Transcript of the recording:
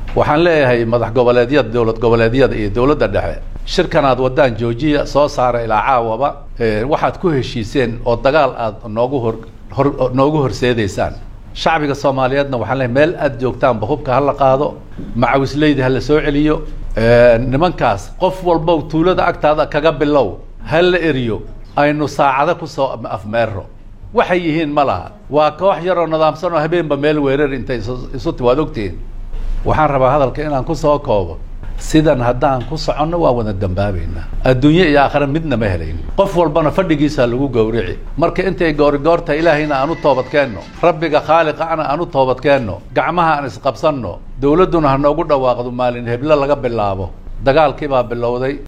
waxaan leeyahay madax goboleedyada dowlad goboleedyada iyo dowladda dhexe shirkan aad wadaan joojiya soo saara ilaa caawaba waxaad ku heshiiseen oo dagaal aad noogu hor hor noogu horseedaysaan shacbiga soomaaliyeedna waxaan leeyahay meel aad joogtaanba hubka hala qaado macawisleyda hala soo celiyo nimankaas qof walbow tuulada agtaada kaga bilow ha la eriyo aynu saacado kusoo afmeero waxay yihiin ma laha waa koox yaroo nidaamsan oo habeenba meel weerar intay isu ti waad ogtihiin waxaan rabaa hadalka inaan kusoo koobo sidan haddaan ku soconno waan wada dambaabaynaa adduunye iyo aakhira midna ma helayn qof walbana fadhigiisaa lagu gowrici marka intay goorigoorta ilaahayna aan u toobadkeenno rabbiga khaaliqana aan u toobadkeenno gacmaha aan isqabsanno dowladduna ha noogu dhawaaqdo maalin heblo laga bilaabo dagaalkii baa bilowday